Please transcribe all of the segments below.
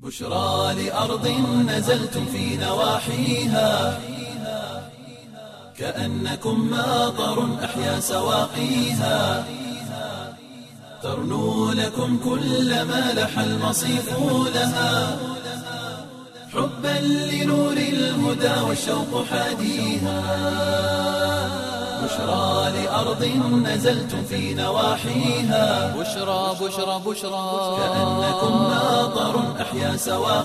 بشرى لأرض نزلتم في نواحيها كأنكم ماطر أحيا سواقيها ترنو لكم كل ما لح المصيف لها حبا لنور الهدى والشوق حاديها بشرى لأرض نزلتم في نواحيها بشرى بشرى بشرى كأنكم ماطر أحيا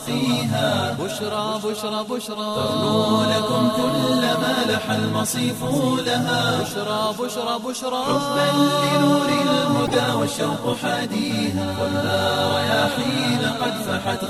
سواقيها بشرى بشرى بشرى ترنو لكم كل ما لح المصيف لها بشرى بشرى بشرى حبا لنور الهدى والشوق حاديها والنار رياحين قد فحت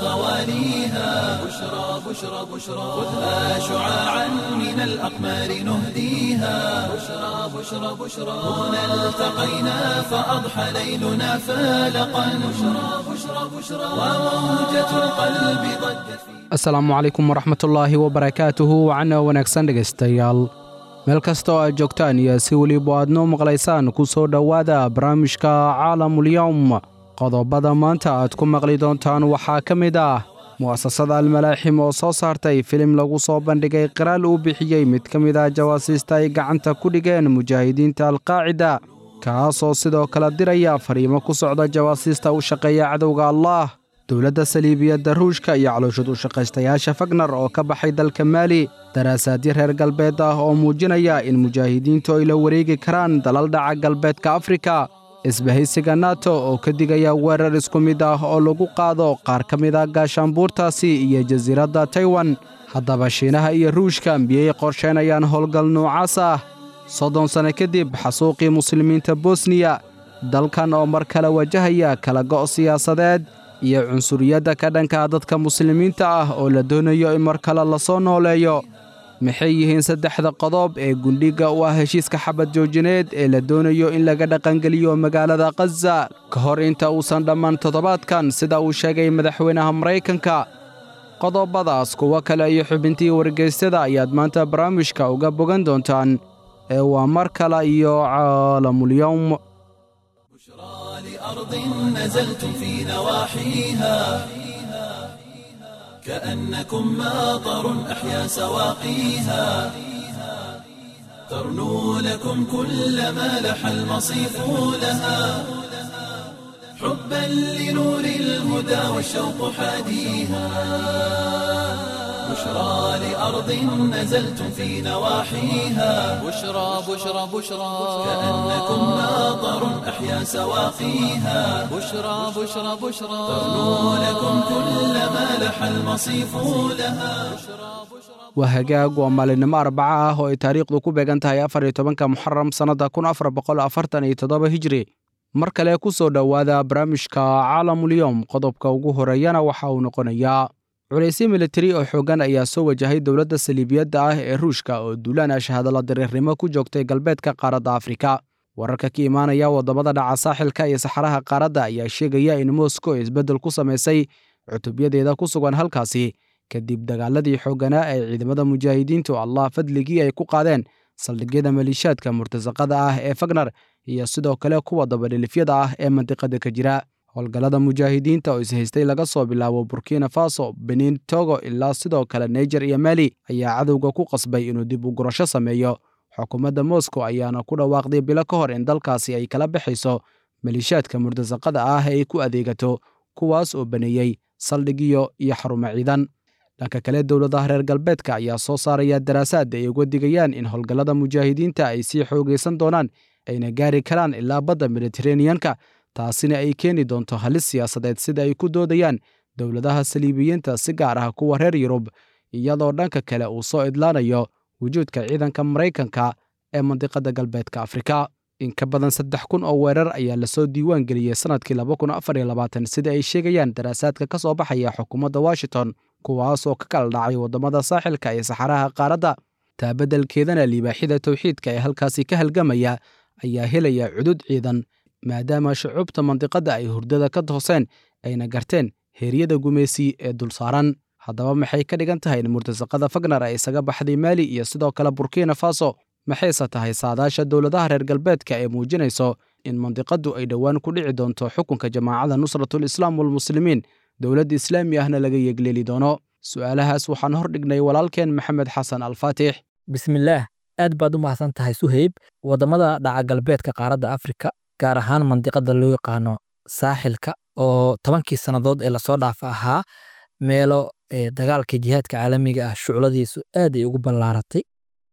غواليها بشرى بشرى بشرى خذها شعاعا من الأقمار نهديها بشرى بشرى بشرى هنا التقينا فأضحى ليلنا فالقا بشرى بشرى بشرى وموجة القلب ضجت في asalaamu calaykum waraxmatullaahi wabarakaatuhu wacana wanaagsan dhegaystayaal meel kasta oo aad joogtaan iyo si weliba aad noo maqlaysaan ku soo dhowaada barnaamijka caalamulyowm qodobada maanta aad ku maqli doontaan waxaa ka mid ah mu'asasada almalaaxim oo soo saartay filim lagu soo bandhigay qiraal uu bixiyey mid ka mid ah jawaasiista ay gacanta ku dhigeen mujaahidiinta alqaacida kaasoo sidoo kale diraya fariimo ku socda jawaasiista u shaqeeya cadowga allaah dowladda saliibiyadda ruushka iyo calooshad u shaqaystayaasha fagnar oo ka baxay dalka maali daraasaadyo reer galbeed ah oo muujinaya in mujaahidiintu ay la wareegi karaan dalal dhaca galbeedka afrika isbahaysiga nato oo ka digaya weerar isku mid ah oo lagu qaado qaar ka mid ah gaashaanbuurtaasi iyo jasiiradda taiwan haddaba shiinaha iyo ruushka miyay qorsheynayaan howlgal noocaas ah soddon sanno kadib xasuuqii muslimiinta bosniya dalkan oo mar kale wajahaya kala go' siyaasadeed iyo cunsuriyadda ka dhanka dadka muslimiinta ah oo la doonayo in mar kale lasoo nooleeyo maxay yihiin saddexda qodob ee gundhigga u ah heshiiska xabad joojineed ee la doonayo in laga dhaqangeliyo magaalada khaza ka hor inta uusan dhammaan toddobaadkan sida uu sheegay madaxweynaha maraykanka qodobadaas kuwo kale iyo xubintii wargeysyada ayaad maanta barnaamijka uga bogan doontaan ee waa mar kale iyo caalamulyowm لأرض نزلتم في نواحيها كأنكم ماطر أحيا سواقيها ترنو لكم كل ما لح المصيف لها حبا لنور الهدى والشوق حاديها بشرى لأرض نزلتم في نواحيها بشرى بشرى بشرى كأنكم ماطر أحيا سواقيها بشرى بشرى بشرى ترنو لكم كل ما لح المصيف لها waa hagaag waa maalinimo arbaca ah oo ay taariikhdu ku beegan tahay afar iyo tobanka muxaram sannadda kun afar boqol afartan iyo toddoba hijri mar kale ku soo dhowaada barnaamijka caalamulyowm qodobka ugu horeeyana waxa uu noqonayaa culaysyo militari oo xooggan ayaa soo wajahay dowladda saliibiyadda ah ee ruushka oo duulaan ashahadalla dariirnimo ku joogtay galbeedka qaaradda afrika wararka ka imaanaya waddamada dhaca saaxilka iyo saxaraha qaaradda ayaa sheegaya in moscow isbeddel ku samaysay cutubyadeeda ku sugan halkaasi kadib dagaaladii xoogganaa ee ciidamada mujaahidiintu allah fadligii ay ku qaadeen saldhigyada maliishaadka murtasaqada ah ee fagnar iyo sidoo kale kuwa dabadhilifyada ah ee mandiqada ka jira howlgallada mujaahidiinta oo ishaystay laga soo bilaabo burkina faso benin togo ilaa sidoo kale naijer iyo mali ayaa cadowga ku qasbay inuu dib u gurasho sameeyo xukuumadda moscow ayaana ku dhawaaqday bilo ka hor in dalkaasi ay kala baxayso maliishaadka murtasaqada ah ee ay ku adeegato kuwaas oo baneeyey saldhigyo iyo xarumo ciidan dhanka kale dowladaha reer galbeedka ayaa soo saaraya daraasaad ay uga digayaan in howlgallada mujaahidiinta ay sii xoogaysan doonaan ayna gaari karaan ilaa badda mediteraneyanka taasina ay keeni doonto halis siyaasadeed sida ay ku doodayaan dowladaha saliibiyiinta si gaar ah kuwa reer yurub iyadoo dhanka kale uu soo idlaanayo wujuudka ciidanka maraykanka ee mandiqada galbeedka afrika in ka badan saddex kun oo weerar ayaa lasoo diiwaan geliyey sannadkii laba kun afar iyo labaatan sida ay sheegayaan daraasaadka ka soo baxaya xukuumadda washington kuwaas oo ka kala dhacay waddamada saaxilka iyo saxaraha qaaradda taa beddelkeedana libaaxida towxiidka ee halkaasi ka halgamaya ayaa helaya cudud ciidan maadaama shucuubta mandiqadda ay hurdada ka tooseen ayna garteen heeryada gumaysi ee dul saaran haddaba maxay ka dhigan tahay in murtasaqada fagnar ay isaga baxday maali iyo sidoo kale burkina faso maxayse tahay saadaasha dowladaha reer galbeedka ee muujinayso in mandiqaddu ay dhowaan ku dhici doonto xukunka jamaacada nusratul islaam walmuslimiin dowlad islaami ahna laga yegleeli doono su'aalahaas waxaan hor dhignay walaalkeen maxamed xasan alfaatix bismillaah aad baad u mahadsan tahay suheyb waddamada dhaca galbeedka qaaradda afrika gaar ahaan mandiqada loo yaqaano saaxilka oo tobankii sannadood ee lasoo dhaafa ahaa meelo dagaalka jihaadka caalamiga ah shucladiisu aad ay ugu ballaaratay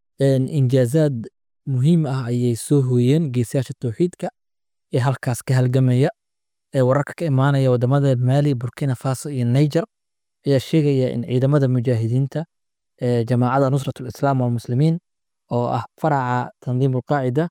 injaazaad muhiim ah ayay soo hooyeen geesayaasha towxiidka ee halkaas ka halgamaya ee wararka ka imaanaya waddamada maali burkina faso iyo niger ayaa sheegaya in ciidamada mujaahidiinta ee jamaacada nusrat lislaam walmuslimiin oo ah faraca tandiim ulqaacida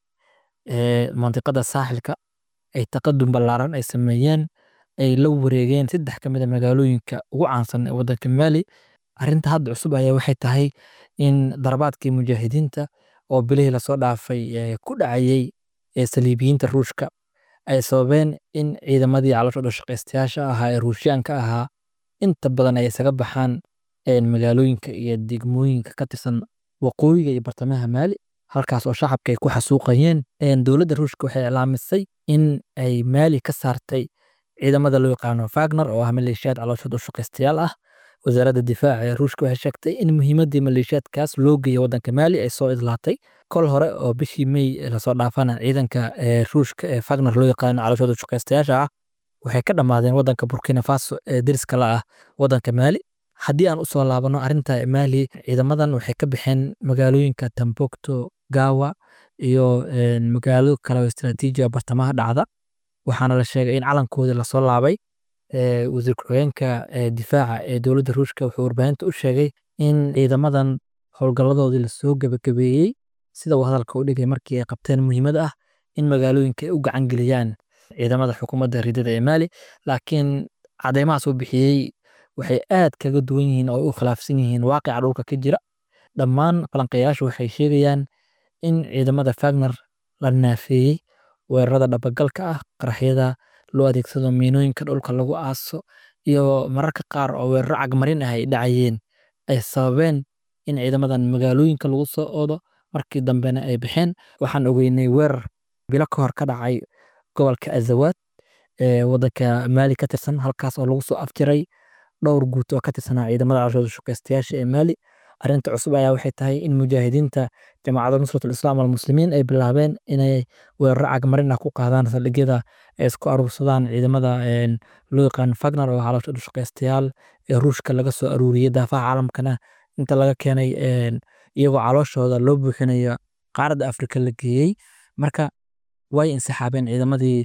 ee mandiqada saaxilka ay taqadum ballaaran ay sameeyeen ay la wareegeen saddex ka mid a magaalooyinka ugu caansan ee waddanka maali arrinta hadda cusub ayaa waxay tahay in darabaadkii mujaahidiinta oo bilihii lasoo dhaafay ku dhacayey ee saliibiyiinta ruushka ay sababeen in ciidamadii calooshooda shaqaystayaasha ahaa ee ruushyaanka ahaa inta badan ay isaga baxaan magaalooyinka iyo degmooyinka ka tirsan waqooyiga iyo bartamaha maali halkaas oo shacabka ay ku xasuuqayeen dowladda ruushka waxay iclaamisay in ay maali ka saartay ciidamada loo yaqaano fagner oo ah maleeshiyaad calooshooda u shaqaystayaal ah wasaaradda difaaca ee ruushka waxay sheegtay in muhiimaddii maleeshiyaadkaas loo geeyay waddanka maali ay soo idlaatay kol hore oo bishii mey lasoo dhaafana ciidanka ruushka ee fagner loo yaqaano calooshooda shaqaystayaasha ah waxay ka dhammaadeen waddanka burkina faso ee deriska la ah waddanka maali haddii aan usoo laabano arrinta maali ciidamadan waxay ka baxeen magaalooyinka tambokto gawa iyo magaalo kale oo istaraatiijiga bartamaha dhacda waxaana la sheegay in calankoodii lasoo laabay wasiir ku-xigeenka difaaca ee dowladda ruushka wuxuu warbaahinta u sheegay in ciidamadan howlgalladoodii lasoo gebagabeeyey sida uu hadalka u dhigay markii ay qabteen muhiimad ah in magaalooyinka ay u gacan geliyaan ciidamada xukuumadda ridada ee maali laakiin cadeymahaas uu bixiyey waxay aad kaga duwan yihiin oo u khilaafsan yihiin waaqica dhulka ka jira dhammaan falanqeeyaashu waxay sheegayaan in ciidamada fagner la naafeeyey weerarada dhabagalka ah qaraxyada loo adeegsado miinooyinka dhulka lagu aaso iyo mararka qaar oo weeraro cagmarin ah ay dhacayeen ay sababeen in ciidamadan magaalooyinka lagu soo oodo markii dambena ay baxeen waxaan ogeynay weerar bilo ka hor ka dhacay gobolka azawaad ee waddanka maali ka tirsan halkaas oo lagu soo afjiray dhowr guut oo ka tirsanaa ciidamada calooshooda shaqaystayaasha ee maali arrinta cusub ayaa waxay tahay in mujaahidiinta jamaacada nusratul islaam walmuslimiin ay bilaabeen inay weeraro cagmarin ah ku qaadaan saldhigyada ay isku aruursadaan ciidamada loo yaqaan fagner oo calooshooda shaqaystayaal ee ruushka laga soo aruuriyey daafaha caalamkana inta laga keenay iyagoo calooshooda loo buuxinayo qaaradda afrika la geeyey marka way insixaabeen ciidamadii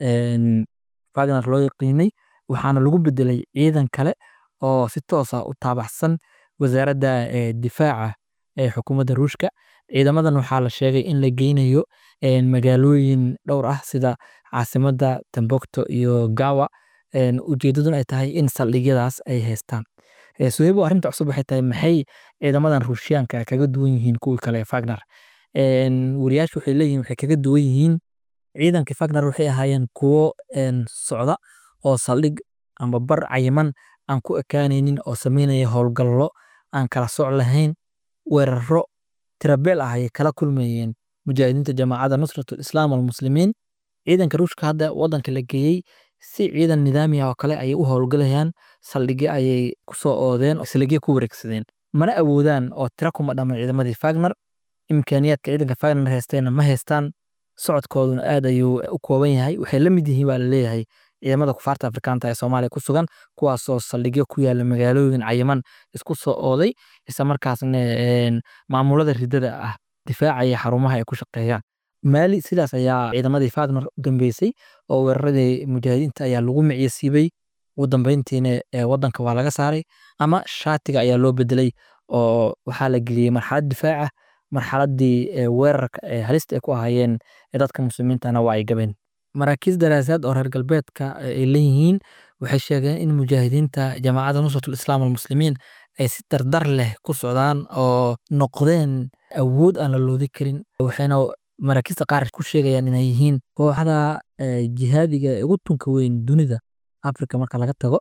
fagner loo yaqiinay waxaana lagu bedelay ciidan kale oo si toosa u taabaxsan wasaaradda difaaca ee xukuumadda ruushka ciidamadan waxaa la sheegay in la geynayo magaalooyin dhowr ah sida caasimadda tambokto iyo gawa ujeedaduna ay tahay in saldhigyadaas ay haystaan suheybo arrinta cusub waxay tahay maxay ciidamadan ruushyaanka kaga duwan yihiin kuwii kale ee fagner wariyaashu waxay leeyihin waxay kaga duwan yihiin ciidankii fagner waxay ahaayeen kuwo socda oo saldhig amba bar cayiman aan ku ekaanaynin oo sameynaya howlgallo aan kala soc lahayn weeraro tirabeel ah ayay kala kulmayeen mujaahidiinta jamaacadda nusratul islaam walmuslimiin ciidanka ruushka hadda waddanka la geeyey si ciidan nidaamiya oo kale ayay u howlgalayaan saldhigyo ayay kusoo oodeen oo saldhigyo ku wareegsadeen mana awoodaan oo tira kuma dhamman ciidamadii fagner imkaaniyaadka ciidanka fagner haystayna ma haystaan socodkooduna aad ayuu u kooban yahay waxay la mid yihiin baa laleeyahay ciidamada kufaarta afrikaanta ee soomaaliya ku sugan kuwaasoo saldhigyo ku yaala magaalooyin cayiman isku soo ooday isla markaasna maamulada ridada ah difaacaya xarumaha ay ku shaqeeyaan maali sidaas ayaa ciidamadii fagner u dambeysay oo weeraradii mujaahidiinta ayaa lagu miciyasiibay ugu dambeyntiina waddanka waa laga saaray ama shaatiga ayaa loo bedelay oo waxaa la geliyey marxalad difaaca marxaladii weerarka ee halista ay ku ahaayeen dadka muslimiintana waa ay gabeen maraakiis daraasaad oo reer galbeedka ay leeyihiin waxay sheegeen in mujaahidiinta jamaacadda nusratul islaam walmuslimiin ay si dardar leh ku socdaan oo noqdeen awood aan la loodi karin waxayna maraakiista qaar ku sheegayaan inay yihiin kooxda jihaadiga ee ugu tunka weyn dunida africa marka laga tago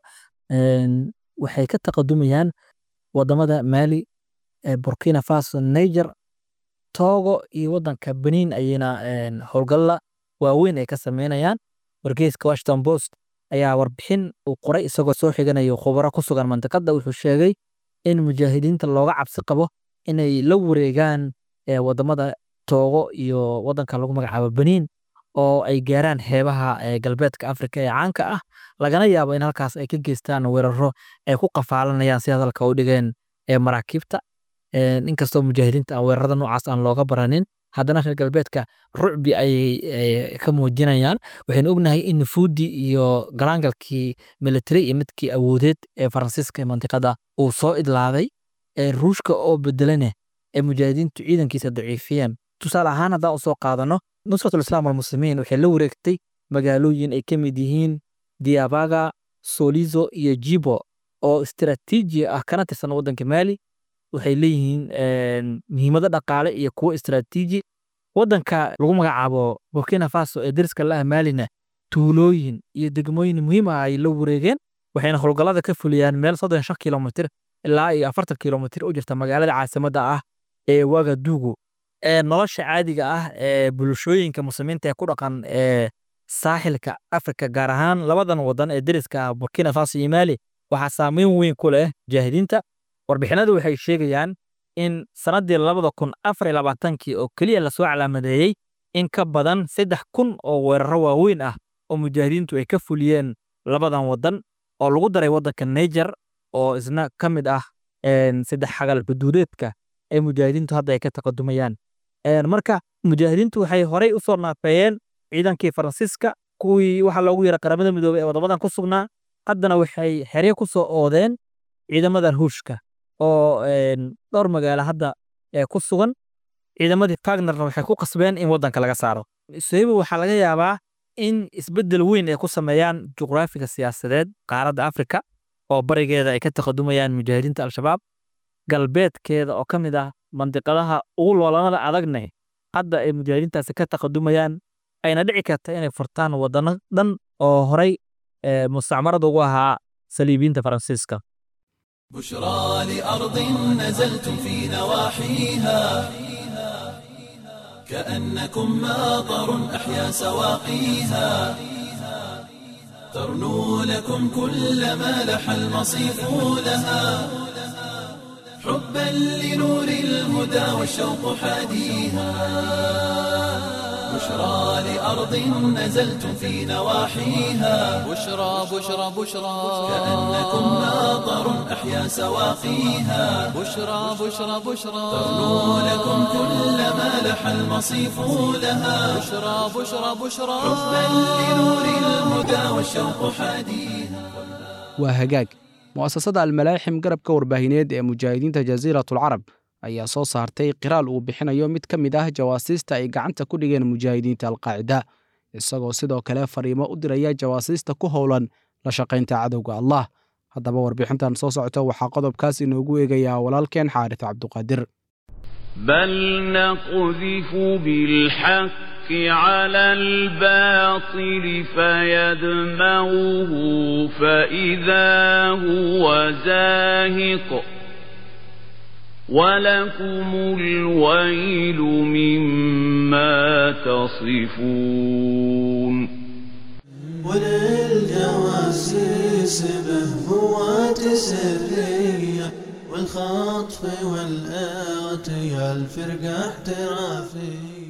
waxay ka taqadumayaan wadamada maali burkina faso niger togo iyo wadanka benin ayayna howlgalla waaweyn ay ka sameynayaan wargeyska washington post ayaa warbixin uu qoray isagoo soo xiganayo khubaro ku sugan mantiqada wuxuu sheegay in mujaahidiinta looga cabsi qabo inay la wareegaan wadamada toogo iyo wadanka lagu magacaabo beniin oo ay gaaraan xeebaha galbeedka afrika ee caanka ah lagana yaabo in halkaas ay ka geystaan weeraro ay ku qafaalanayaan si hadalka u dhigeen maraakiibta inkastoo mujaahidiinta aan weerarada noocaas aan looga baranin haddana reer galbeedka rucbi ayay ka muujinayaan waxaynu ognahay in nufuudii iyo galaangalkii military iyo midkii awoodeed ee faransiiska ee mantiqada uu soo idlaaday ruushka oo bedelane ee mujaahidiintu ciidankiisa daciifiyeen tusaale ahaan haddaan usoo qaadano nusratul islaam almuslimiin waxay la wareegtay magaalooyin ay ka mid yihiin diabaga solizo iyo jibo oo istiraatiiji ah kana tirsan waddanka maali waxay leeyihiin muhiimado dhaqaale iyo kuwo istiraatiiji waddanka lagu magacaabo burkina faso ee deriska laah maalina tuulooyin iyo degmooyin muhiim ah ay la wareegeen waxayna howlgallada ka fuliyaan meel soddon shan kilomitir ilaa iyo afartan kilomitir u jirta magaalada caasimadda ah ee wagadugu ee nolosha caadiga ah ee bulshooyinka muslimiinta ee ku dhaqan ee saaxilka afrika gaar ahaan labadan wadan ee deriska burkina faso iyo maali waxaa saameyn weyn ku leh mujaahidiinta warbixinadu waxay sheegayaan in sannaddii labada kun afar iyo labaatankii oo keliya lasoo calaamadeeyey in ka badan saddex kun oo weeraro waaweyn ah oo mujaahidiintu ay ka fuliyeen labadan wadan oo lagu daray waddanka niger oo isna ka mid ah saddex xagal xuduudeedka ee mujaahidiintu hadda ay ka taqadumayaan marka mujaahidiintu waxay horey u soo naafeeyeen ciidankii faransiiska kuwii waxaa loogu yara qaramada midoobey ee wadamadan ku sugnaa haddana waxay xerye ku soo oodeen ciidamadan huushka oo dhowr magaalo hadda ku sugan ciidamadii fagnerna waxay ku qasbeen in waddanka laga saaro sohibo waxaa laga yaabaa in isbeddel weyn ay ku sameeyaan juqraafiga siyaasadeed qaaradda afrika oo barigeeda ay ka taqadumayaan mujaahidiinta al-shabaab galbeedkeeda oo ka mid ah mandiqadaha ugu loolanada adagne hadda ay mujaahidiintaasi ka taqadumayaan ayna dhici karta inay furtaan wadano dhan oo horay mustacmarada ugu ahaa saliibiyiinta faransiiska بشرى لأرض نزلتم في نواحيها كأنكم ماطر أحيا سواقيها ترنو لكم كل ما لح المصيف لها حبا لنور الهدى والشوق حاديها بشرى لأرض نزلتم في نواحيها بشرى بشرى بشرى كأنكم ماطر أحيا سواقيها بشرى بشرى بشرى ترنو لكم كل ما لح المصيف لها بشرى بشرى بشرى حبا لنور الهدى والشوق حاديها waa hagaag mu'asasada almalaaxim garabka warbaahineed ee mujaahidiinta jasiiratulcarab ayaa soo saartay qiraal uu bixinayo mid ka mid ah jawaasiista ay gacanta ku dhigeen mujaahidiinta alqaacida isagoo sidoo kale fariimo u diraya jawaasiista ku howlan la shaqaynta cadowga allah haddaba warbixintan soo socota waxaa qodobkaas inoogu eegayaa walaalkeen xaaris cabduqaadir بل نقذف بالحق على الباطل فيدمغه فإذا هو زاهق ولكم الويل مما تصفون وللجواسيس بهبوات سرية والخطف والآتي الفرقة احترافية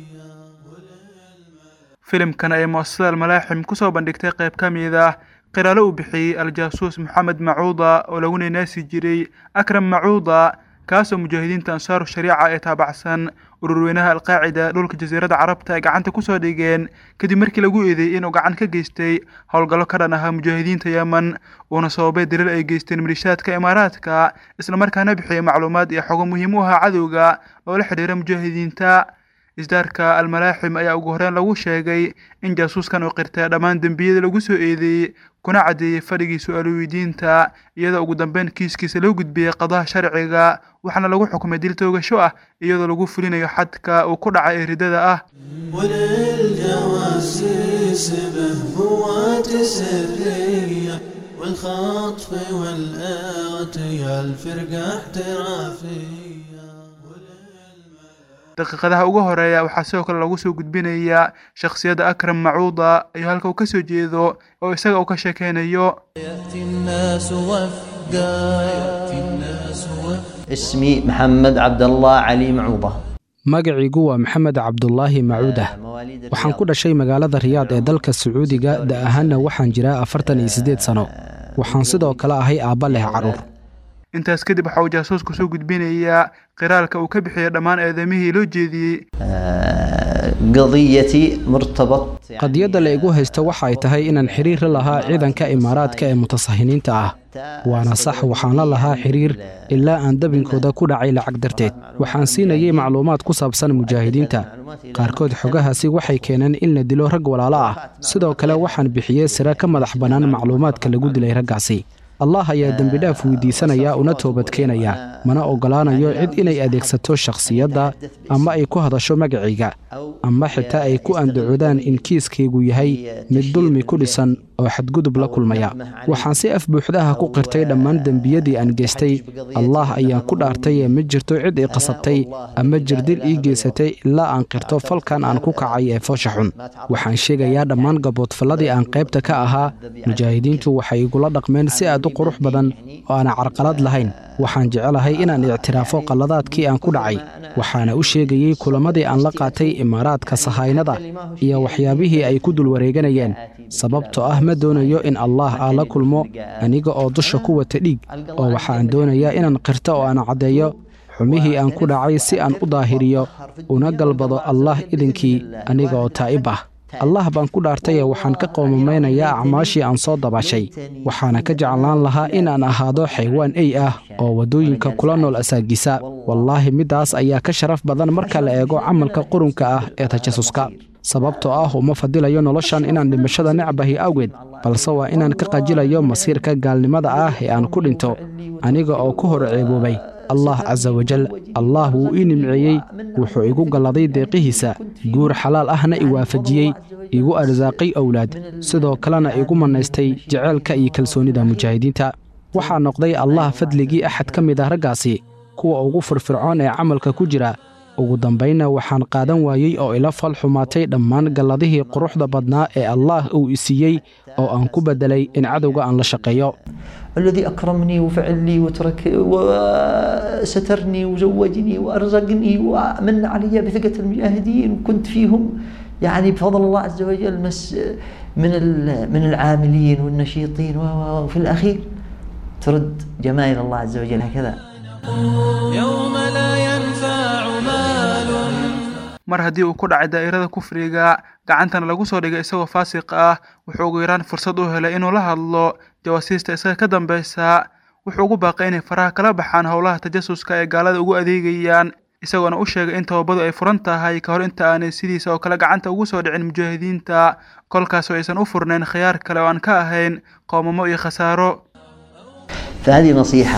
filimkan ay mu'asasada almalaaxim ku soo bandhigtay qayb ka mid ah qiraalo uu bixiyey al-jaasuus maxamed macuuda oo lagu naynaasi jiray akram macuuda kaasoo mujaahidiinta ansaaru shariica ee taabacsan ururweynaha alqaacida dhulka jasiiradda carabta ay gacanta kusoo dhigeen kadib markii lagu eedeeyey inuu gacan ka geystay howlgallo ka dhan ahaa mujaahidiinta yemen uuna sababay dalil ay geysteen milishaadka imaaraadka islamarkaana bixiyey macluumaad iyo xogo muhiim u ahaa cadowga oo la xidhiira mujaahidiinta isdaarka almalaaxim ayaa ugu horreyn lagu sheegay in jaasuuskan uu qirtay dhammaan dembiyada lagu soo eedeeyey kuna caddeeyey fadhigii su-aalo weydiinta iyadoo ugu dambeyn kiiskiisa loo gudbiyey qadaha sharciga waxaana lagu xukumay dil toogasho ah iyadoo lagu fulinayo xadka uu ku dhacay ee ridada ah وللجواسيس بهبوات سرية والخطف والآتي الفرقة احترافية daqiiqadaha ugu horeeya waxaa sidoo kale lagu soo gudbinayaa shakhsiyadda akram macuuda iyo halka uu ka soo jeedo oo isaga uu ka sheekeynayo يأتي الناس وفدا يأتي الناس وفدا اسمي محمد عبد الله علي معوضة magaciigu waa maxamed cabdulaahi macuudah مواليد waxaan ku dhashay magaalada riyaad ee dalka sacuudiga da ahaanna waxaan jiraa afartan iyo siddeed sano waxaan sidoo kale ahay aabba leh carruur intaas kadib waxa uu jaasuusku soo gudbinayaa qiraalka uu ka bixiyay dhammaan eedamihii loo jeediyey آه، قضيتي مرتبط يعني qadiyadda la igu haysto waxa ay tahay inaan xiriir la lahaa ciidanka imaaraadka ee mutasahiniinta ah waana sax waxaan la lahaa xiriir ilaa aan dabinkooda ku dhacay lacag darteed waxaan siinayay macluumaad ku saabsan mujaahidiinta qaarkood xogahaasi waxay keeneen in la dilo rag walaalo ah sidoo kale waxaan bixiyey sira ka madax bannaan macluumaadka lagu dilay raggaasi allah ayaa dembidhaaf weydiisanaya una toobadkeenaya mana oggolaanayo cid inay adeegsato shakhsiyadda ama ay ku hadasho magacayga ama xitaa ay ku andacoodaan in kiiskaygu yahay mid dulmi ku dhisan oo xadgudub la kulmaya waxaan si af buuxdaha ku qirtay dhammaan dembiyadii aan geystay allah ayaan ku dhaartay ee ma jirto cid i qasabtay ama jirdil ii geysatay ilaa aan qirto falkan aan ku kacay ee foosha xun waxaan sheegayaa dhammaan gaboodfalladii aan qaybta ka ahaa mujaahidiintu waxay igula dhaqmeen si aad u qurux badan oo aan carqalad lahayn waxaan jecelahay inaan ictiraafo qalladaadkii aan ku dhacay waxaana u sheegayey kulamadii aan la qaatay imaaraadka sahaynada iyo waxyaabihii ay ku dul wareeganayeen sababtoo ah ma doonayo in allah aa la kulmo aniga oo dusha ku wata dhiig oo waxaan doonayaa inaan qirto oo aan caddeeyo xumihii aan ku dhacay si aan u daahiriyo una galbado allah idinkii aniga oo taa'ib ah allah baan ku dhaartayee waxaan ka qoomameynayaa acmaashii aan soo dabashay waxaana ka jeclaan lahaa inaan ahaado xaywaan ey ah oo waddooyinka kula nool asaagisa wallaahi middaas ayaa ka sharaf badan marka la eego camalka qurunka ah ee tajasuska sababtoo ah uma fadilayo noloshan inaan dhimashada necbahi awgeed balse waa inaan ka qajilayo masiirka gaalnimada ah ee aan ku dhinto aniga oo ku hor ceeboobay allah casa wajal allah wuu ii nimceeyey wuxuu igu galladay deeqihiisa guur xalaal ahna i waafajiyey igu arsaaqay owlaad sidoo kalena igu mannaystay jeceylka iyo kalsoonnida mujaahidiinta waxaa noqday allah fadligii axad ka mid ah raggaasi kuwa ugu firfircoon ee camalka ku jira ugu dambaynna waxaan qaadan waayey oo ila fal xumaatay dhammaan galladihii quruxda badnaa ee allaah uu i siiyey oo aan ku beddelay in cadowga aan la shaqeeyo الذي أكرمني وفعل لي وترك وسترني وزوجني وأرزقني ومن علي بثقة المجاهدين وكنت فيهم يعني بفضل الله عز وجل مس من من العاملين والنشيطين وفي الأخير ترد جمايل الله عز وجل هكذا يوم لا ينفع مال mar haddii uu ku dhacay daa'irada kufriga gacantana lagu soo dhigay isagoo faasiq ah wuxuu ugu yaraan fursad u helay inuu la hadlo jawaasiista isaga ka dambaysa wuxuu ugu baaqay inay faraha kala baxaan howlaha tajasuska ee gaalada ugu adeegayaan isagoona u sheegay in tababadu ay furan tahay ka hor inta aanay sidiisa oo kale gacanta ugu soo dhicin mujaahidiinta kolkaasoo aysan u furnayn khiyaar kale oo aan ka ahayn qoomamo iyo khasaaro فهذه نصيحة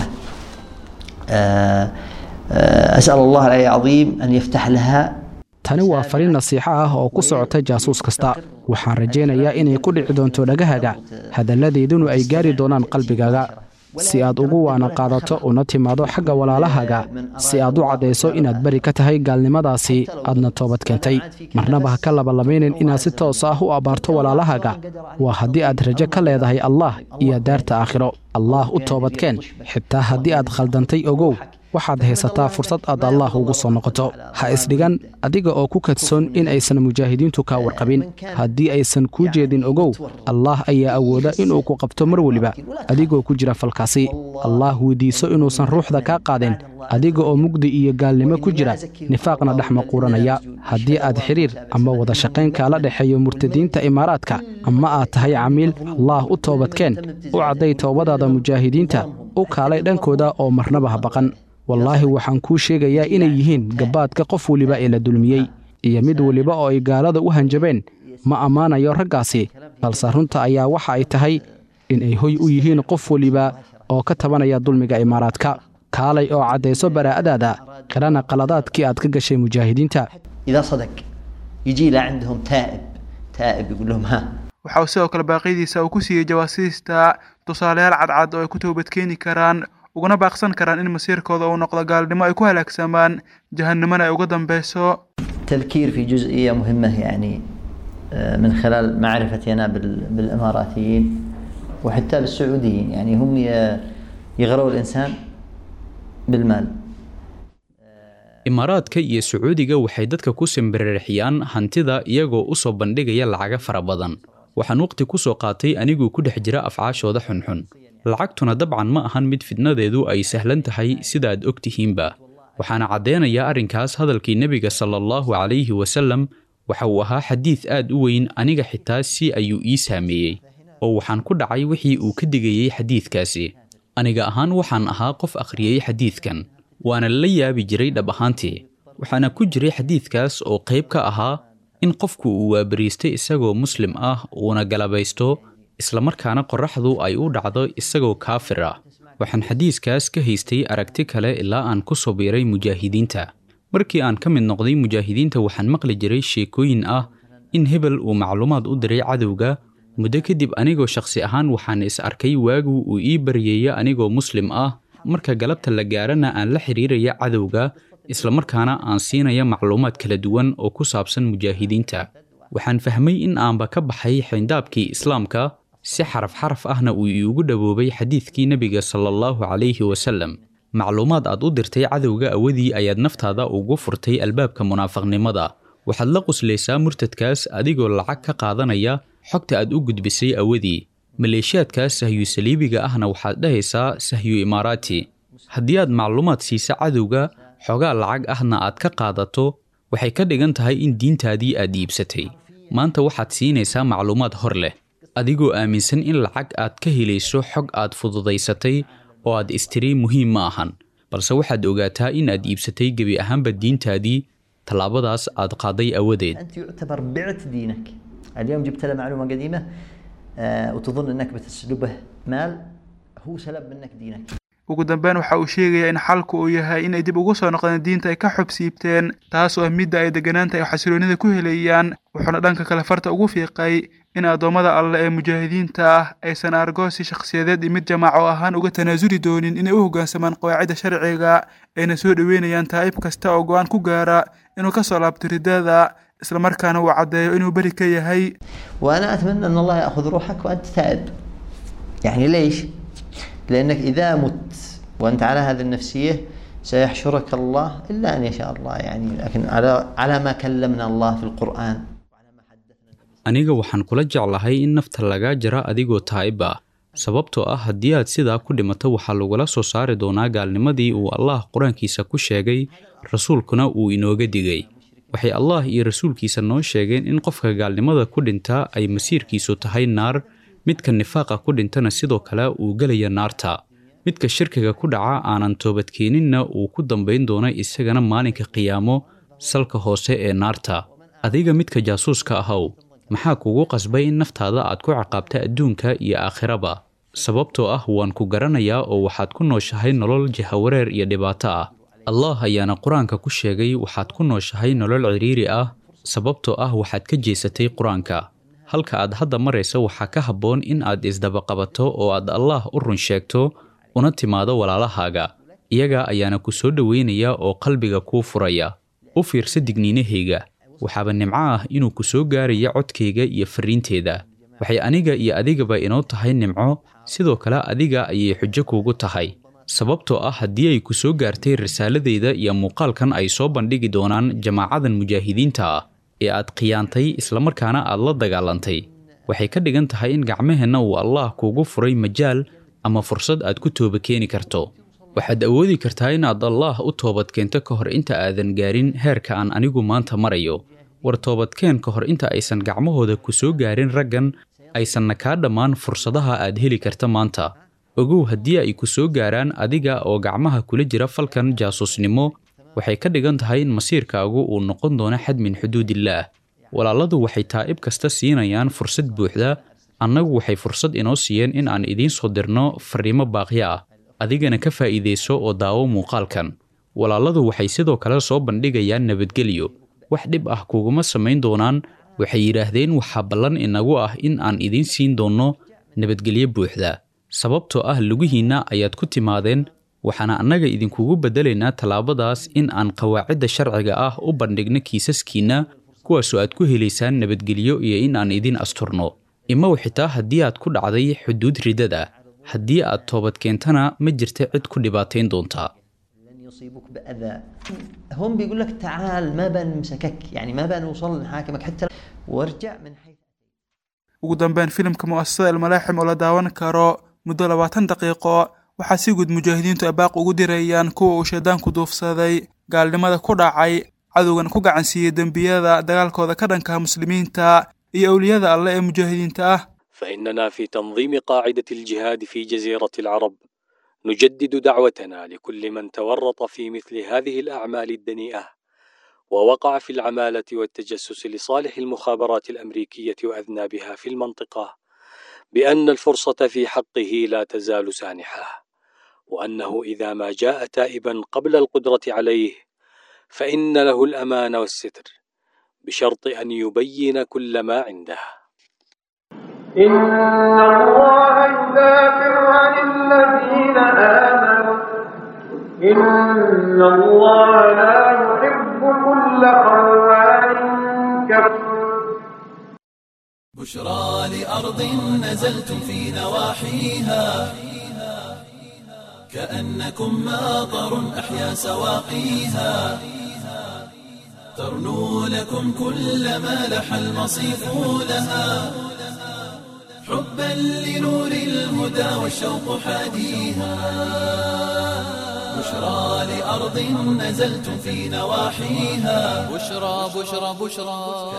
آه، آه، أسأل الله العلي العظيم أن يفتح لها tani waa fariin nasiixo ah oo ku socota jaasuus kasta waxaan rajaynayaa inay ku dhici doonto dhagahaga hadalladeedunu ay gaari doonaan qalbigaaga si aad ugu waana qaadato una timaado xagga walaalahaaga si aad u caddayso inaad beri ka tahay gaalnimadaasi aadna toobad keentay marnaba ha ka labalamayneen inaad si toos ah u abbaarto walaalahaaga waa haddii aad rajo ka leedahay allah iyo daarta aakhiro allaah u toobadkeen xitaa haddii aad khaldantay ogow waxaad haysataa fursad aad allaah ugu soo noqoto ha isdhigan adiga oo ku kadsoon in aysan mujaahidiintu kaa warqabin haddii aysan kuu jeedin ogow allaah ayaa awooda inuu ku qabto mar weliba adigoo ku jira falkaasi allaah weydiiso inuusan ruuxda kaa qaadin adiga oo mugdi iyo gaalnimo ku jira nifaaqna dhex maquuranaya haddii aad xidhiir ama wada shaqayn kaala dhexeeyo murtadiinta imaaraadka ama aad tahay camiil allaah u toobadkeen u cadday toobadaada mujaahidiinta u kaalay dhankooda oo marnaba ha baqan wallaahi waxaan kuu sheegayaa inay yihiin gabbaadka qof weliba ee la dulmiyey iyo mid weliba oo ay gaalada u hanjabeen ma ammaanayo raggaasi balse runta ayaa waxa ay tahay inay hoy u yihiin qof weliba oo ka tabanaya dulmiga imaaraadka kaalay oo caddayso baraa'adaada qirana qaladaadkii aad ka gashay mujaahidiinta إذا صدق يجي له عندهم تائب تائب يقول لهم ها waxa uu sidoo kale baaqyadiisa uu ku siiyey jawaasiista tusaalayaal cadcad oo ay ku toobadkeeni karaan ugana baaqsan karaan in masiirkooda uu noqdo gaalnimo ay ku halaagsamaan jahannimona ay uga dambeyso تذكير في جزئية مهمة يعني آه، من خلال معرفتي أنا بال- بالإماراتيين وحتى بالسعوديين يعني هم ي- يغروا الإنسان بالمال imaaraadka iyo sacuudiga waxay dadka ku simbirixiyaan hantida iyagoo u soo bandhigaya lacaga fara badan waxaan waqti ku soo qaatay aniguu ku dhex jira afcaashooda xunxun lacagtuna dabcan ma ahan mid fidnadeedu ay sahlan tahay sidaaad og tihiinba waxaana caddeynayaa arrinkaas hadalkii nebiga sala allahu calayhi wasallam waxa uu ahaa xadiid aad u weyn aniga xitaa si ayuu ii saameeyey oo waxaan ku dhacay wixii uu ka digayey xadiidkaasi aniga ahaan waxaan ahaa qof akhriyey xadiidkan waana la yaabi jiray dhab ahaantii waxaana ku jiray xadiidkaas oo qayb ka ahaa in qofku uu waabariistay isagoo muslim ah uuna galabaysto islamarkaana qorraxdu ay u dhacdo isagoo kaafir ah waxaan xadiiskaas ka haystay aragti kale ilaa aan ku soo biiray mujaahidiinta markii aan ka mid noqday mujaahidiinta waxaan maqli jiray sheekooyin ah in hebel uu macluumaad u diray cadowga muddo kadib anigoo shakhsi ahaan waxaan is arkay waagu uu ii baryeeya anigoo muslim ah marka galabta la gaarana aan la xiriiraya cadowga islamarkaana aan siinaya macluumaad kala duwan oo ku saabsan mujaahidiinta waxaan fahmay in aanba ka baxay xayndaabkii islaamka si xaraf xaraf ahna uu iigu dhowoobay xadiidkii nebiga sala allahu calayhi wasallam macluumaad aad u dirtay cadowga awadii ayaad naftaada ugu furtay albaabka munaafaqnimada waxaad la quslaysaa murtadkaas adigoo lacag ka qaadanaya xogta aad u gudbisay awadii maleeshiyaadkaas sahyu saliibiga ahna waxaad dhahaysaa sahyu imaaraati haddii aad macluumaad siisa cadowga xogaa lacag ahna aad ka qaadato waxay ka dhigan tahay in diintaadii aad iibsatay maanta waxaad siinaysaa macluumaad hor leh adigoo aaminsan in lacag aad ka helayso xog aad fududaysatay oo aad istiri muhiim ma ahan balse waxaad ogaataa in aad iibsatay gebi ahaanba diintaadii tallaabadaas aad qaaday awadeed أنت يعتبر بعت دينك اليوم جبت له معلومة قديمة آه، وتظن أنك بتسلبه مال هو سلب منك دينك ugu dambeyn waxa uu sheegayaa in xalku uu yahay inay dib ugu soo noqdeen diinta ay ka xubsiibteen taas oo ah midda ay degganaanta ay xasiloonida ku helayaan wuxuuna dhanka kale farta ugu fiiqay in addoommada alle ee mujaahidiinta ah aysan argoosi shakhsiyadeed iyo mid jamaaco ahaan uga tanaasuli doonin inay u hoggaansamaan qawaacidda sharciga ayna soo dhoweynayaan taa'ib kasta oo go-aan ku gaara inuu ka soo laabto riddada islamarkaana uu caddeeyo inuu beri ka yahay وأنا أتمنى أن الله يأخذ روحك وأنت تائب يعني ليش؟ لأنك إذا مت وأنت على هذه النفسية سيحشرك الله إلا أن يشاء الله يعني لكن على على ما كلمنا الله في القرآن aniga waxaan kula jeclahay in nafta lagaa jara adigoo taa'ib ah sababtoo ah haddii aad sidaa ku dhimato waxaa lagula soo saari doonaa gaalnimadii uu allah qur-aankiisa ku sheegay rasuulkuna uu inooga digay waxay allah iyo rasuulkiisa noo sheegeen in qofka gaalnimada ku dhinta ay masiirkiisu tahay naar midka nifaaqa ku dhintana sidoo kale uu gelaya naarta midka shirkiga ku dhaca aanan toobadkeeninna uu ku dambayn doono isagana maalinka qiyaamo salka hoose ee naarta adiga midka jaasuuska ahow maxaa kugu qasbay in naftaada aad ku ciqaabta adduunka iyo aakhiraba sababtoo ah waan ku garanayaa oo waxaad ku nooshahay nolol jahawareer iyo dhibaato ah allah ayaana qur-aanka ku sheegay waxaad ku nooshahay nolol cidhiiri ah sababtoo ah waxaad ka jeesatay qur-aanka halka aad hadda maraysa waxaa ka habboon in aad isdabaqabato oo aad allah u run sheegto una timaado walaalahaaga iyaga ayaana ku soo dhoweynaya oo qalbiga kuu furaya u fiirsa digniinahayga waxaaba nimco ah inuu ku soo gaaraya codkayga iyo farriinteeda waxay aniga iyo adigaba inoo tahay nimco sidoo kale adiga ayay xujo kuugu tahay sababtoo ah haddii ay ku soo gaartay risaaladeyda iyo muuqaalkan ay soo bandhigi doonaan jamaacadan mujaahidiinta ah ee aad khiyaantay islamarkaana aad la dagaalantay waxay ka dhigan tahay in gacmaheenna uu allah kuugu furay majaal ama fursad aad ku tooba keeni karto waxaad awoodi kartaa inaad allaah u toobadkeento ka hor inta aadan gaarin heerka aan anigu maanta marayo war toobadkeen ka hor inta aysan gacmahooda ku soo gaarin raggan aysanna kaa dhammaan fursadaha aad heli karta maanta ogow haddii ay ku soo gaaraan adiga oo gacmaha kula jira falkan jaasuusnimo waxay ka dhigan tahay in masiirkaagu uu noqon doono xad min xuduudillaah walaaladu waxay taa'ib kasta siinayaan fursad buuxda annagu waxay fursad inoo siiyeen in aan idiin soo dirno farriimo baaqyo ah adigana ka faa'iidayso oo daawo muuqaalkan walaaladu waxay sidoo kale soo bandhigayaan nabadgelyo wax dhib ah kuguma samayn doonaan waxay yidhaahdeen waxaa ballan inagu ah in aan idiin siin doonno nabadgelyo buuxda sababtoo ah lugihiinna ayaad ku timaadeen waxaana annaga idinkugu beddelaynaa tallaabadaas in aan qawaacidda sharciga ah u bandhigno kiisaskiinna kuwaasoo aad ku helaysaan nabadgelyo iyo in aan idin asturno imaw xitaa haddii aad ku dhacday xuduud ridada haddii aad toobad keentana ma jirta cid ku dhibaatayn doontaa لن يصيبك بأذى هم بيقول لك تعال ما بنمسكك يعني ما بنوصل نحاكمك حتى وارجع من حيث ugu dambeyn filimka mu'asasada almalaaxim oo la daawan karo muddo labaatan daqiiqo waxaa si guud mujaahidiintu abaaq ugu dirayaan kuwa uu shaydaanku duufsaday gaalnimada ku dhacay cadowgan ku gacansiiyey dembiyada dagaalkooda ka dhankaha muslimiinta iyo awliyada alle ee mujaahidiinta ah فإننا في تنظيم قاعدة الجهاد في جزيرة العرب نجدد دعوتنا لكل من تورط في مثل هذه الأعمال الدنيئة ووقع في العمالة والتجسس لصالح المخابرات الأمريكية وأذنابها في المنطقة بأن الفرصة في حقه لا تزال سانحة وأنه إذا ما جاء تائبا قبل القدرة عليه فإن له الأمان والستر بشرط أن يبين كل ما عنده إن الله يدافع عن الذين آمنوا إن الله لا يحب كل خوان كفور بشرى لأرض نزلتم في نواحيها كأنكم ماطر أحيا سواقيها ترنو لكم كل ما لح المصيف لها حبا لنور الهدى والشوق حاديها بشرى لأرض نزلتم في نواحيها بشرى بشرى بشرى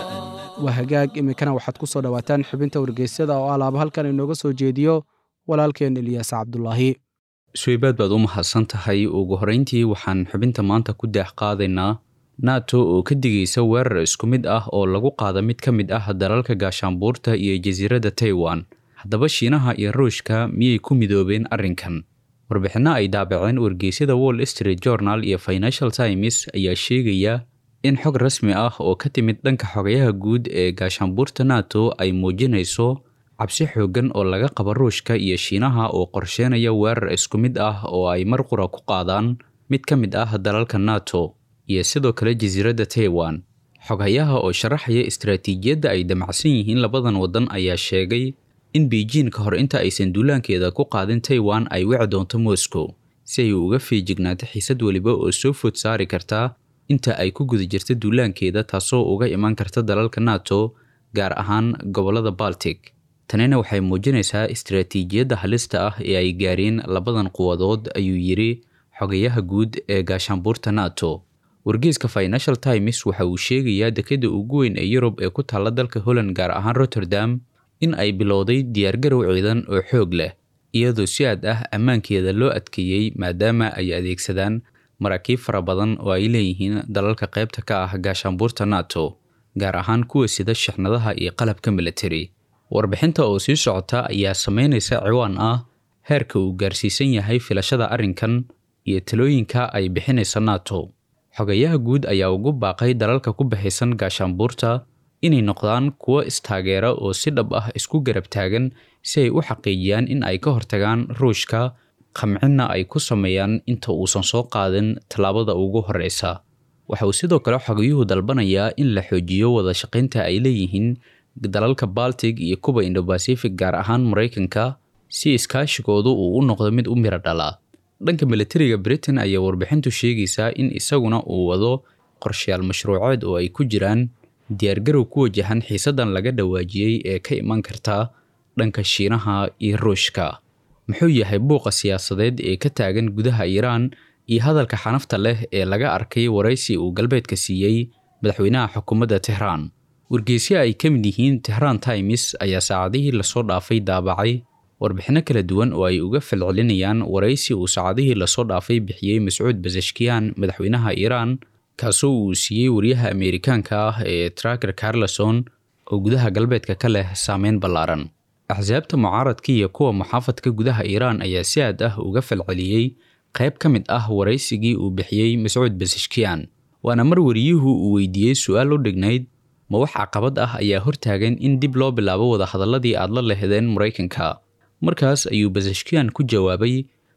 waa hagaag iminkana waxaad ku soo dhowaataan xubinta wargeysyada oo alaaba halkan inooga soo jeediyo walaalkeen eliyaas cabdulaahi suweybaad baad u mahadsan tahay ugu horrayntii waxaan xubinta maanta ku daax qaadaynaa nato oo ka digaysa weerar isku mid ah oo lagu qaada mid ka mid ah dalalka gaashaanbuurta iyo jasiiradda taiwan haddaba shiinaha iyo ruushka miyay ku midoobeen arrinkan warbixinno ay daabaceen wargeysyada wall street journal iyo financial times ayaa sheegaya in xog rasmi ah oo ka timid dhanka xogayaha guud ee gaashaanbuurta nato ay muujinayso cabsi xooggan oo laga qabo ruushka iyo shiinaha oo qorsheynaya weerar isku mid ah oo ay mar qura ku qaadaan mid ka mid ah dalalka nato iyo sidoo kale jasiiradda taiwan xoghayaha oo sharaxaya istaraatiijiyadda ay damacsan yihiin labadan waddan ayaa sheegay in beijing ka hor inta aysan duulaankeeda ku qaadin taiwan ay wici doonto moscow si ay uga feejignaato xiisad weliba oo soo food saari karta inta ay ku guda jirta duulaankeeda taasoo uga iman karta dalalka nato gaar ahaan gobollada baltic tanina waxay muujinaysaa istaraatiijiyadda halista ah ee ay gaareen labadan quwadood ayuu yidhi xogayaha guud ee gaashaanbuurta nato wargeyska financial times waxa uu sheegayaa dekadda ugu weyn ee yurub ee ku taalla dalka holland gaar ahaan rotterdam in ay bilowday diyaargarow ciidan oo xoog leh iyadoo si aad ah ammaankeeda loo adkeeyey maadaama ay adeegsadaan maraakiib fara badan oo ay leeyihiin dalalka qaybta ka ah gaashaanbuurta nato gaar ahaan kuwa sida shixnadaha iyo qalabka military warbixinta oo sii socota ayaa sameynaysa ciwaan ah heerka uu gaarsiisan yahay filashada arrinkan iyo talooyinka ay bixinaysa nato xogayaha guud ayaa ugu baaqay dalalka ku baxaysan gaashaanbuurta inay noqdaan kuwo istaageera oo si dhab ah isku garab taagan si ay u xaqiijiyaan in ay ka hortagaan ruushka qamcinna ay ku sameeyaan inta uusan soo qaadin tallaabada ugu horreysa waxa uu sidoo kale xogayuhu dalbanayaa in la xoojiyo wada shaqaynta ay leeyihiin dalalka baltic iyo kuba indobasific gaar ahaan maraykanka si iskaashigoodu uu u noqdo mid u miro dhala dhanka militariga britain ayaa warbixintu sheegaysaa in isaguna uu wado qorshayaal mashruuceed oo ay ku jiraan diyaargarow ku wajahan xiisadan laga dhawaajiyey ee ka iman karta dhanka shiinaha iyo ruushka muxuu yahay buuqa siyaasadeed ee ka taagan gudaha iiraan iyo hadalka xanafta leh ee laga arkay waraysi uu galbeedka siiyey madaxweynaha xukuumadda tehraan wargeysyo ay ka mid yihiin tehraan times ayaa saacadihii lasoo dhaafay daabacay warbixinno kala duwan oo ay uga falcelinayaan waraysi uu saacadihii lasoo dhaafay bixiyey mascuud basashkiyan madaxweynaha iiraan kaasoo uu siiyey wariyaha ameerikaanka ah ee traker carleson oo gudaha galbeedka ka leh saameyn ballaaran axsaabta mucaaradka iyo kuwa muxaafadka gudaha iiraan ayaa si aad ah uga falceliyey qayb ka mid ah waraysigii uu bixiyey mascuud basashkiyan waana mar wariyuhu uu weydiiyey su-aal u dhignayd ma wax caqabad ah ayaa hortaagan in dib loo bilaabo wadahadalladii aad la lehdeen maraykanka markaas ayuu basashkiyan ku jawaabay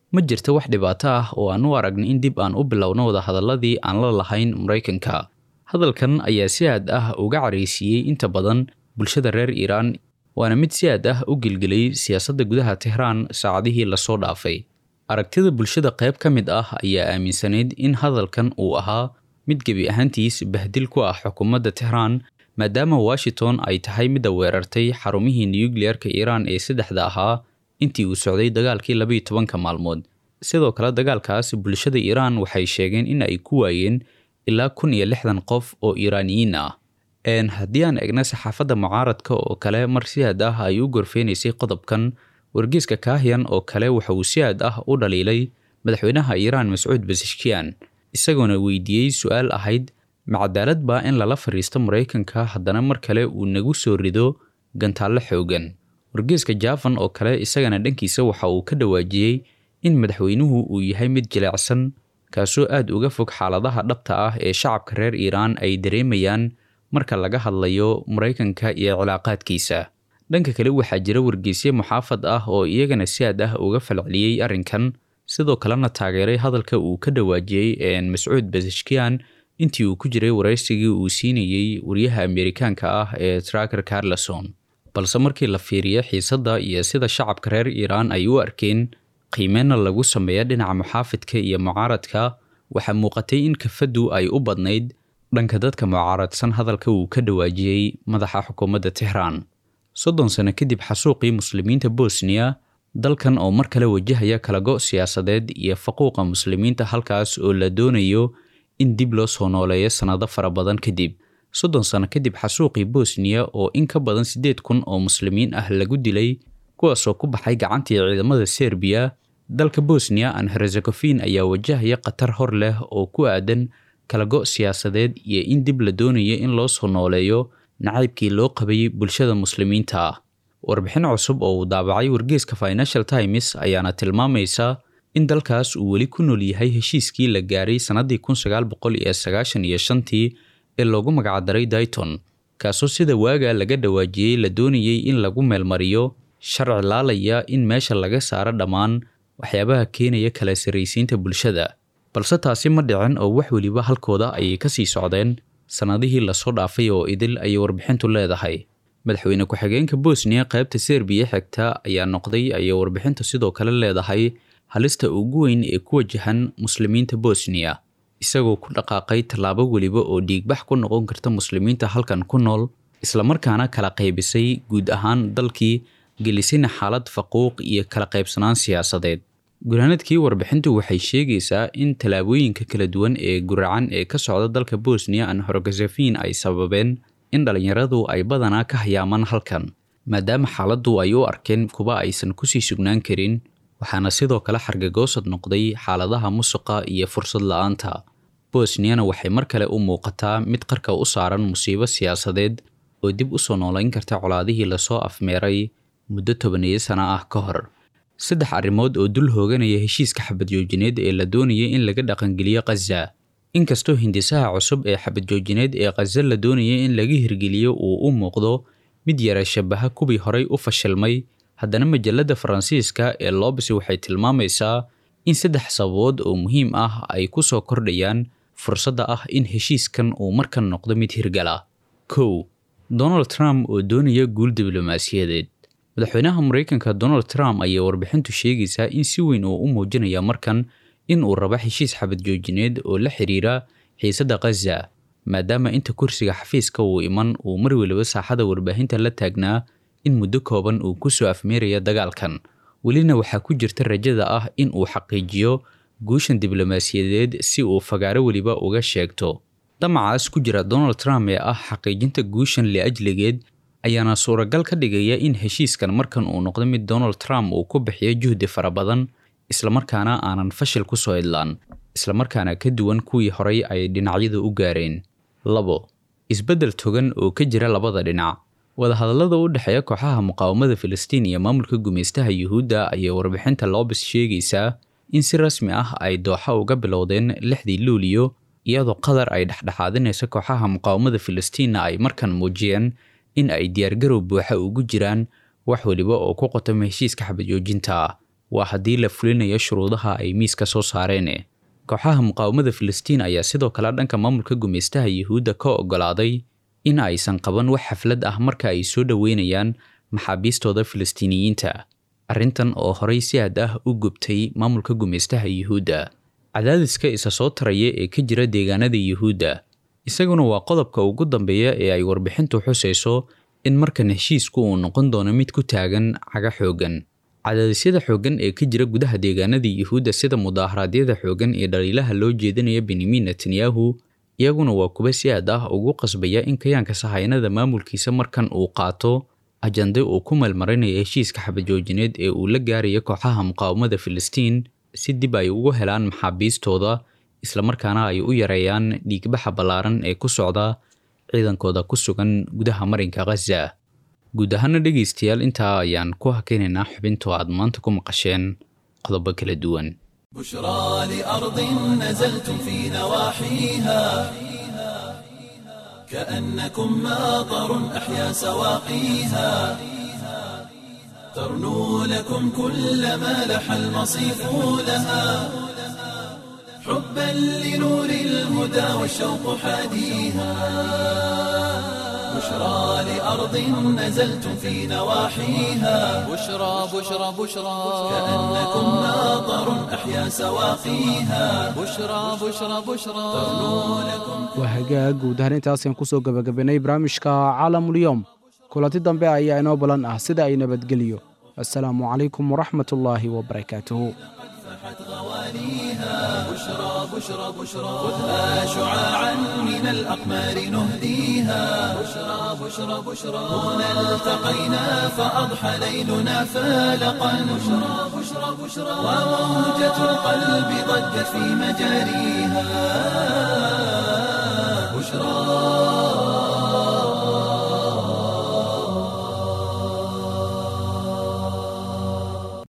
ma jirto wax dhibaato ah oo aan u aragnay in dib aan u bilowno wadahadalladii aan la lahayn maraykanka hadalkan ayaa si aad ah uga caraysiiyey inta badan bulshada reer iiraan waana mid si aad ah u gelgelay siyaasadda gudaha tehraan saacadihii lasoo dhaafay aragtida bulshada qayb ka mid ah ayaa aaminsanayd in hadalkan uu ahaa mid gebi ahaantiis bahdil ku ah xukuumadda tehraan maadaama washington ay tahay midda weerartay xarumihii nuyukliyeerka iiraan ee saddexda ahaa intii uu socday dagaalkii labayo tobanka maalmood sidoo kale dagaalkaas bulshada iiraan waxay sheegeen in ay ku waayeen ilaa kun iyo lixdan qof oo iiraaniyiin ah haddii aan egna saxaafadda mucaaradka oo kale mar si aad ah ay u gorfeynaysay qodobkan wargeyska kaahiyan oo kale waxa uu si aad ah u dhaliilay madaxweynaha iiraan mascuud basashkiyan isagoona weydiiyey su-aal ahayd ma cadaalad baa in lala fadhiisto maraykanka haddana mar kale uu nagu soo rido gantaallo xoogan wargeyska jafan oo kale isagana dhankiisa waxa uu ka dhawaajiyey in madaxweynuhu uu yahay mid jilecsan kaasoo aad uga fog xaaladaha dhabta ah ee shacabka reer iiraan ay dareemayaan marka laga hadlayo maraykanka iyo cilaaqaadkiisa dhanka kale waxaa jira wargeysye muxaafad ah oo iyagana si aad ah uga falceliyey arrinkan sidoo kalena taageeray hadalka uu ka dhawaajiyey mascuud basashkiyan intii uu ku jiray waraysigii uu siinayey wariyaha ameerikaanka ah ee traker carleson balse markii la fiiriyo xiisadda iyo sida shacabka reer iiraan ay u arkeen qiimeyna lagu sameeya dhinaca muxaafidka iyo mucaaradka waxaa muuqatay in kafaddu ay u badnayd dhanka dadka mucaaradsan hadalka uu ka dhawaajiyey madaxa xukuumadda tehraan soddon sano kadib xasuuqii muslimiinta bosniya dalkan oo mar kale wajahaya kalago siyaasadeed iyo faquuqa muslimiinta halkaas oo la doonayo in dib loo soo nooleeyo sannado fara badan kadib soddon sano kadib xasuuqii bosniya oo in ka badan siddeed kun oo muslimiin ah lagu dilay kuwaasoo ku baxay gacantii ciidamada serbiya dalka bosniya an herzegofin ayaa wajahaya khatar hor leh oo ku aadan kalago siyaasadeed iyo in dib la doonayo in loo soo nooleeyo nacaybkii loo qabayay bulshada muslimiinta ah warbixin cusub oo uu daabacay wargeeska financial times ayaana tilmaamaysa in dalkaas uu weli ku nool yahay heshiiskii la gaaray sannaddii kun sagaal boqol iyo sagaashan iyo shantii ee loogu magacdaray dayton kaasoo sida waaga laga dhawaajiyey la doonayey in lagu meelmariyo sharci laalaya in meesha laga saaro dhammaan waxyaabaha keenaya kala sarraysiinta bulshada balse taasi ma dhicin oo wax weliba halkooda ayay ka sii socdeen sannadihii lasoo dhaafay oo idil ayay warbixintu leedahay madaxweyne ku-xigeenka bosniya qaybta serbiya xigta ayaa noqday ayay warbixintu sidoo kale leedahay halista ugu weyn ee ku wajahan muslimiinta bosniya isagoo ku dhaqaaqay tallaabo weliba oo dhiigbax ku noqon karta muslimiinta halkan ku nool islamarkaana kala qaybisay guud ahaan dalkii gelisayna xaalad faquuq iyo kala qaybsanaan siyaasadeed gurhanadkii warbixintu waxay sheegaysaa in tallaabooyinka kala duwan ee guracan ee ka socda dalka bosniya an horgazefin ay sababeen in dhallinyaradu ay badanaa ka hayaamaan halkan maadaama xaaladdu ay u arkeen kuwa aysan kusii sugnaan karin waxaana sidoo kale xargagoosad noqday xaaladaha musuqa iyo fursad la-aanta bosniyana waxay mar kale u muuqataa mid qarka u saaran musiibo siyaasadeed oo dib u soo noolayn karta colaadihii lasoo afmeeray muddo tobaneeyo sano ah ka hor saddex arrimood oo dul hooganaya heshiiska xabadjoojineed ee la doonayay in laga dhaqangeliyo khaza inkastoo hindisaha cusub ee xabadjoojineed ee khaza la doonayay in laga hirgeliyo uu u muuqdo mid yara shabaha kuwii horay u fashilmay haddana majalladda faransiiska ee lobs waxay tilmaamaysaa in saddex sababood oo muhiim ah ay ku soo kordhayaan fursadda ah in heshiiskan uu markan noqdo mid hirgala kow donald trump oo doonaya guul diblomaasiyadeed madaxweynaha maraykanka donald trump ayaa warbixintu sheegaysaa in si weyn uu u muujinaya markan in uu rabo heshiis xabadjoojineed oo la xiriira xiisadda khaza maadaama inta kursiga xafiiska uu iman uu mar weliba saaxada warbaahinta la taagnaa in muddo kooban uu ku soo afmeeraya dagaalkan welina waxaa ku jirta rajada ah in uu xaqiijiyo guushan diblomaasiyadeed si uu fagaaro weliba uga sheegto damacaas ku jira donald trump ee ah xaqiijinta guushan liajligeed ayaana suuragal ka dhigaya in heshiiskan markan uu noqdo mid donald trump uu ku bixiyo juhdi fara badan islamarkaana aanan fashil ku soo idlaan islamarkaana ka duwan kuwii horay ay dhinacyadu u gaareen labo isbeddel togan oo ka jira labada dhinac wadahadallada u dhexeeya kooxaha muqaawamada filistiin iyo maamulka gumaystaha yuhuudda ayaa warbixinta loobis sheegaysaa in si rasmi ah ay dooxa uga bilowdeen lixdii luuliyo iyadoo qatar ay dhexdhexaadinaysa kooxaha muqaawamada filistiinna ay markan muujiyeen in ay diyaargarow buuxa ugu jiraan wax weliba oo ku qotoma heshiiska xabadjoojinta waa haddii la fulinayo shuruudaha ay miiska soo saareen kooxaha muqaawamada filistiin ayaa sidoo kale dhanka maamulka gumaystaha yuhuudda ka oggolaaday in aysan qaban wax xaflad ah marka ay soo dhoweynayaan maxaabiistooda filistiiniyiinta arrintan oo horey si aad ah u gubtay maamulka gumaystaha yuhuudda cadaadiska isa soo taraya ee ka jira deegaanada yuhuudda isaguna waa qodobka ugu dambeeya ee ay warbixintu xusayso in markan heshiisku uu noqon doono mid ku taagan caga xooggan cadaadisyada xooggan ee ka jira gudaha deegaanada yuhuudda sida mudaaharaadyada xooggan ee dhaliilaha loo jeedinaya benyamin netanyahu iyaguna waa kuwa si aad ah ugu qasbaya in kayaanka sahayanada maamulkiisa markan uu qaato ajande uu ku meelmarinayo heshiiska xabadjoojineed ee uu la gaaraya kooxaha muqaawamada filistiin si dib ay ugu helaan maxaabiistooda islamarkaana ay u yareeyaan dhiigbaxa ballaaran ee ku socda ciidankooda ku sugan gudaha marinka khaza guud ahaana dhegaystayaal intaa ayaan ku hakaynaynaa xubinto aad maanta ku maqasheen qodobo kala duwan بشرى لأرض نزلتم في نواحيها كأنكم ماطر أحيا سواقيها ترنو لكم كل ما لح المصيف لها حبا لنور الهدى والشوق حاديها بشرى لأرض نزلتم في نواحيها بشرى بشرى بشرى كأنكم ماطر أحيا سواقيها بشرى بشرى بشرى waa hagaag guud ahaan intaasaan kusoo gebagabaynay barnaamijka caalamulyoom kulanti dambe ayaa inoo balan ah sida ay nabadgeliyo assalaamu calaykum waraxmat ullaahi wabarakaatuhu بشرى بشرى بشرى خذها شعاعا من الأقمار نهديها بشرى بشرى بشرى هنا التقينا فأضحى ليلنا فالقا بشرى بشرى بشرى وموجة القلب ضجت في مجاريها بشرى